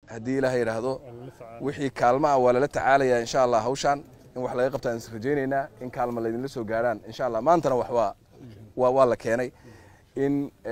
haddii ilaahay yidhaahdo wixii kaalma ah waa lala tacaalayaa insha allah hawshaan in wax laga qabtaan is rajaynaynaa in kaalma laydinla soo gaarhaan insha allah maantana wax waa waa waa la keenay in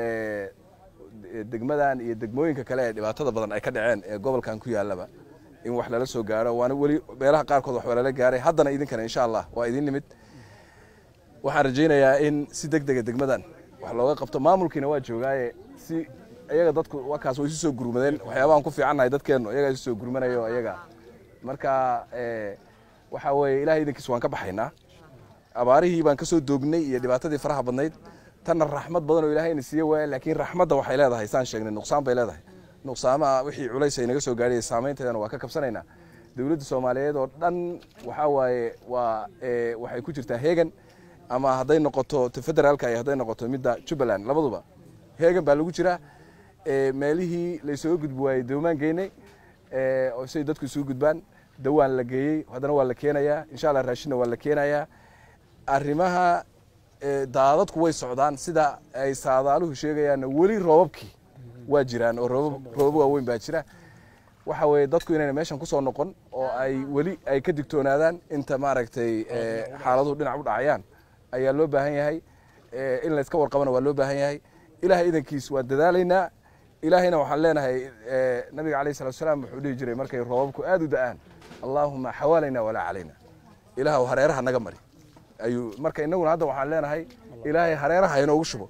degmadan iyo degmooyinka kale ee dhibaatada badan ay ka dhaceen ee gobolkan ku yaallaba in wax lala soo gaaro waana weli meelaha qaarkood wax waa lala gaaray haddana idinkana insha allah waa idin nimid waxaan rajaynayaa in si deg dega degmadan wax looga qabto maamulkiina waa joogaaye si iyaga dadku wakaas way isu soo gurmadeen waxyaabahan ku fiicannahay dadkeennu iyagaa isu soo gurmanayo iyaga marka waxaa weeye ilahay idankiis waan ka baxaynaa abaarihii baan ka soo doognay iyo dhibaatadii faraha badnayd tanna raxmad badan oo ilaahayna siiye waaya laakiin raxmadda waxay leedahay saan sheegnay nuqsaan bay leedahay nuqsaamaha wixii culays ay naga soo gaadhay saamaynteedana waa ka kabsanaynaa dowladda soomaaliyeed oo dhan waxaa waaye waa waxay ku jirtaa heegan ama hadday noqoto t federaalka iyo hadday noqoto midda jubbaland labaduba heegan baa lagu jiraa meelihii laysoga gudbi waayey doomaan geynay say dadku isugu gudbaan dawaan la geeyey haddana waa la keenayaa insha allah raashinna waa la keenayaa arrimaha daadadku way socdaan sida ay saadaaluhu sheegayaanna weli roobabkii waa jiraan oo roobab waaweyn baa jira waxa weeye dadku inayna meeshan kusoo noqon oo ay weli ay ka digtoonaadaan inta maaragtay xaaladuhu dhinac u dhacayaan ayaa loo baahan yahay in layska warqabana waa loo baahan yahay ilahay idankiis waa dadaalaynaa ilaahayna waxaan leenahay nabiga alayh salatu salaam wuxuu dhihi jiray markay roobabku aad u da'aan allaahuma xawaalayna walaa calayna ilaahw hareeraha naga mari ayuu marka innaguna hadda waxaan leenahay ilaahay hareeraha inoogu shubo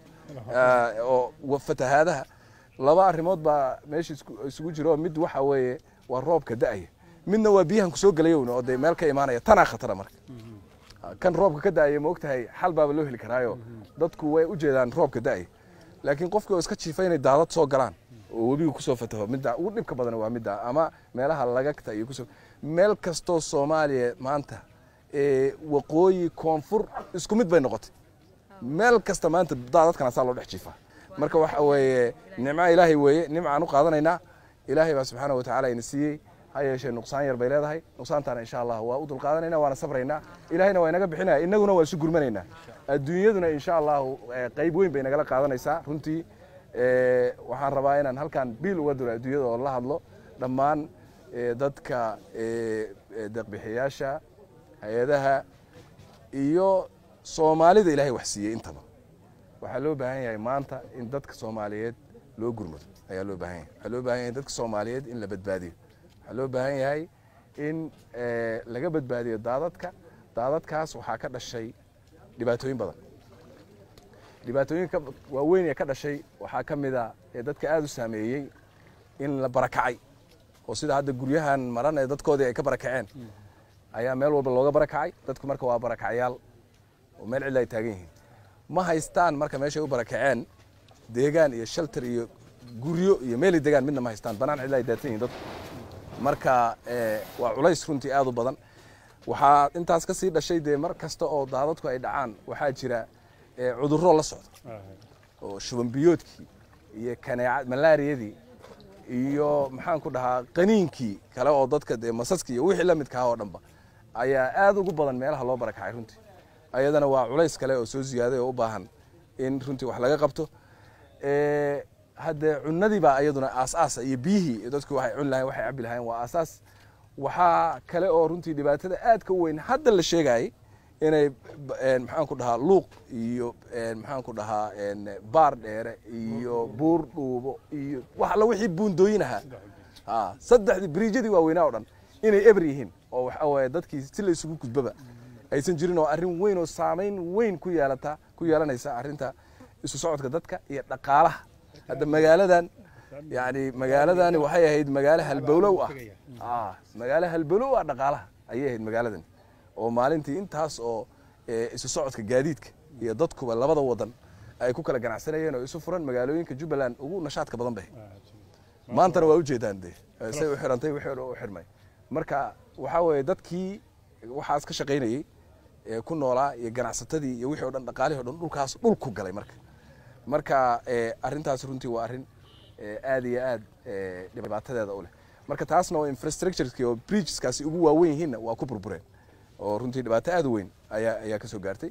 oo fatahaadaha laba arrimood baa meesha isugu jiro mid waxa weeye waa roobka da'aya midna waa biyahan kusoo gelayowna oo dee meel ka imaanaya tanaa khatara marka kan roobka ka da'aya ma ogtahay xal baaba loo heli karaayo dadku way u jeedaan roobka da'aya laakiin qofkii oo iska jiifa inay daadad soo galaan oo webiga kusoo fataho midda ugu dhibka badan waa midda ama meelaha lagagta iyo kusoo meel kastoo soomaaliya maanta waqooyi koonfur isku mid bay noqotay meel kasta maanta daadadkan asaa loo dhex jiifaa marka waxa weeye nimca ilaahay weeye nimcaan u qaadanaynaa ilaahay baa subxaana wa tacala ina siiyey ha yeeshee nuqsaan yar bay leedahay nuqsaantaana insha allah waa u dulqaadanayna waana sabraynaa ilahayna waa inaga bixinaya innaguna waa isu gurmanaynaa adduunyaduna insha allahu qayb weyn bay nagala qaadanaysaa runtii waxaan rabaa inaan halkan biil uga diro adduunyada oo la hadlo dhammaan dadka deeqbixiyaasha hay-adaha iyo soomaalida ilaahay wax siiyey intaba waxaa loo baahan yahay maanta in dadka soomaaliyeed loo gurmado ayaa loo baahan yahay waxaa loo baahan yahay dadka soomaaliyeed in la badbaadiyo waxaa loo baahan yahay in laga badbaadiyo daadadka daadadkaas waxaa ka dhashay dhibaatooyin badan dhibaatooyinka waaweyn ee ka dhashay waxaa ka mid a ee dadka aada u saameeyey in la barakacay oo sida hadda guryahan maran ee dadkoodii ay ka barakaceen ayaa meel walba looga barakacay dadku marka waa barakacyaal oo meel cidla ay taagan yihiin ma haystaan marka meeshay u barakaceen deegaan iyo shalter iyo guryo iyo meelay degaan midna ma haystaan banaan cidla ay daadsan yihin dadku marka waa culays runtii aad u badan waxaa intaas ka sii dhashay dee mar kasta oo daadadku ay dhacaan waxaa jira cudurro la socda oo shubanbiyoodkii iyo kaneeca malaariyadii iyo maxaan ku dhahaa qaniinkii kale oo dadka dee masaskii iyo wixii la midka ah oo dhanba ayaa aad ugu badan meelaha loo barakacay runtii ayadana waa culays kale oo soo ziyaaday oo u baahan in runtii wax laga qabto haddee cunadii baa iyaduna aasaasa iyo biyihii dadku waxay cuni lahayn waxay cabi lahayn waa aasaas waxaa kale oo runtii dhibaatada aad ka weyn hadda la sheegayay inay maxaan ku dhahaa luuq iyo maxaan ku dhahaa baar dheere iyo buur dhuubo iyo wax alla wixii buundooyin ahaa saddexdii biriijyadii waaweynaa o dhan inay eber yihiin oo waxa waaye dadkii si la isugu gudbaba aysan jirin oo arrin weyn oo saamayn weyn ku yeelata ku yeelanaysa arrinta isu socodka dadka iyo dhaqaalaha hadda magaaladan yani magaaladani waxay ahayd magaalo halbowlow ah magaalo halbowlow ah dhaqaalaha ayay ahayd magaaladan oo maalintii intaas oo isu socodka gaadiidka iyo dadkuba labada wadan ay ku kala ganacsanayeen oo isu furan magaalooyinka jubbaland ugu nashaadka badan bay maantana waa ujeedaan de say u xirantay wixii u xirmay marka waxaa weeye dadkii waxaas ka shaqaynayey ku noolaa iyo ganacsatadii iyo wixii o dhan dhaqaalihii o dhan dhulkaas dhulku galay marka marka arrintaas runtii waa arrin aad iyo aad dhibaatadeeda u leh marka taasna oo infrastructureki oo bridgeskaasi ugu waawen yihiinna waa ku burbureen oo runtii dhibaato aad u weyn ayaa ayaa ka soo gaartay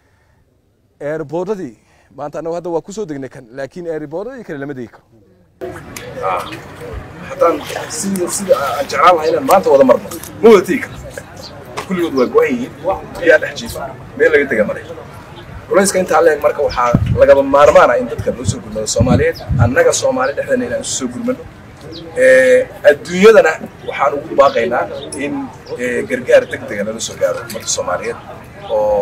airboodadii maanta annagu hadda waa kusoo degnay kan laakiin airboodadii kale lama degi karo haddaan sida sida aan jeclaan lahay inaan maanta wada marno ma wada tegi karno kulligood waa go-an yihiin biyaa dhex jiifa meel laga tega maray culayska intaa leeg marka waxaa lagaba maarmaana in dadka loo soo gurmado soomaaliyeed annaga soomaali dhexdeena inaan isu soo gurmano adduunyadana waxaan ugu baaqaynaa in gargaar deg dega lala soo gaaro ummadda soomaaliyeed oo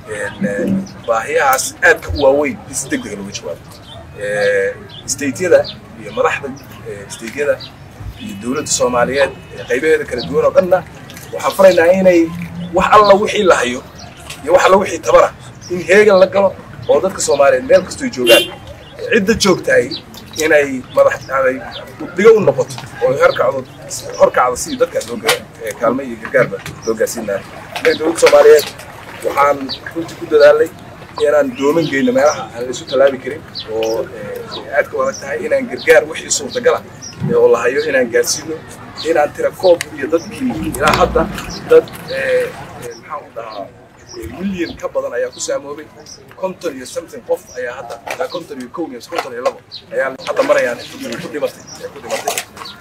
baahiyahaas aadka u waaweyn in si deg dega looga jawaabo stateyada iyo madaxda stateyada iyo dowladda soomaaliyeed qaybaheeda kala duwan oo dhanna waxaan faraynaa inay wax alla wixii la hayo iyo wax alla wixii tabara in heegan la galo oo dadka soomaaliyeed meel kastoy joogaan cidda joogtahay inay madax ay guddigo u noqoto oo horkacdo horkacdo sidii dadkaas loo kaalmo iyo gargaarba loo gaarsiin lahaa innaga dowladda soomaaliyeed waxaan runtii ku dadaalnay inaan dooman geyno meelaha aan la isu tallaabi karin oo aadka u adag tahay inaan gargaar wixii suurtagala oo la hayo inaan gaarsiino inaan tira koob iyo dadkii ilaa hadda dad maxaan u dhahaa milyan ka badan ayaa ku saamoobay konton iyo something qof ayaa hadda ilaa konton iyo kow iyo konton iyo labo ayaa hadda marayaan ku dhimatay ku dhimatay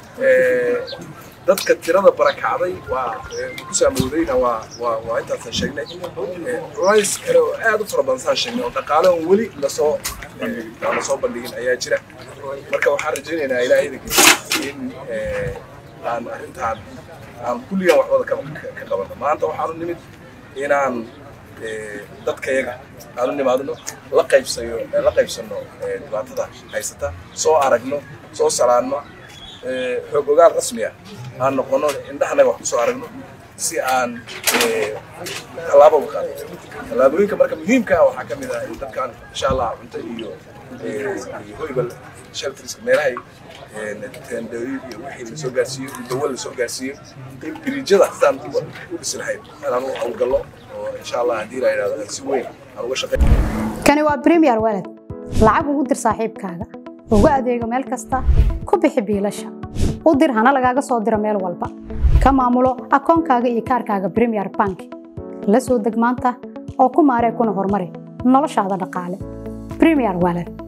dadka tirada barakacday waa ku saamoodayna waa waa waa intaasaan sheegnay culays kale oo aad u fara badan saan sheegnay oo dhaqaale on weli lasoo aan lasoo bandhigin ayaa jira marka waxaan rajaynaynaa ilaahay idankiisa in aan arrintaan aan kulligaan waxbada ka qabanno maanta waxaanu nimid inaan dadkayaga aanu nimaadno la qaybsayo la qaybsanno dhibaatada haysata soo aragno soo salaanno xoog ogaal rasmiya aan noqono indhahanaga wax kusoo aragno si aan tallaabo uga qaadno tallaabooyinka marka muhiimka ah waxaa ka mid ah in dadkan insha allah cunto iyo hoyba shelterska meelahay tendooyin iyo wixii lasoo gaarsiiyo iyo dawo lasoo gaarsiiyo in biriijyada sidaan u dhisi lahayd inaan u hawlgallo oo insha allah haddii la yidhahdo aan si weyn aan uga shaqeyn kani waa premier walad lacag ugu dir saaxiibkaaga ugu adeego meel kasta ku bixi biilasha u dir hana lagaaga soo diro meel walba ka maamulo akoonkaaga iyo kaarkaaga premier bank la soo deg maanta oo ku maaree kuna horumari noloshaada dhaqaale premier walad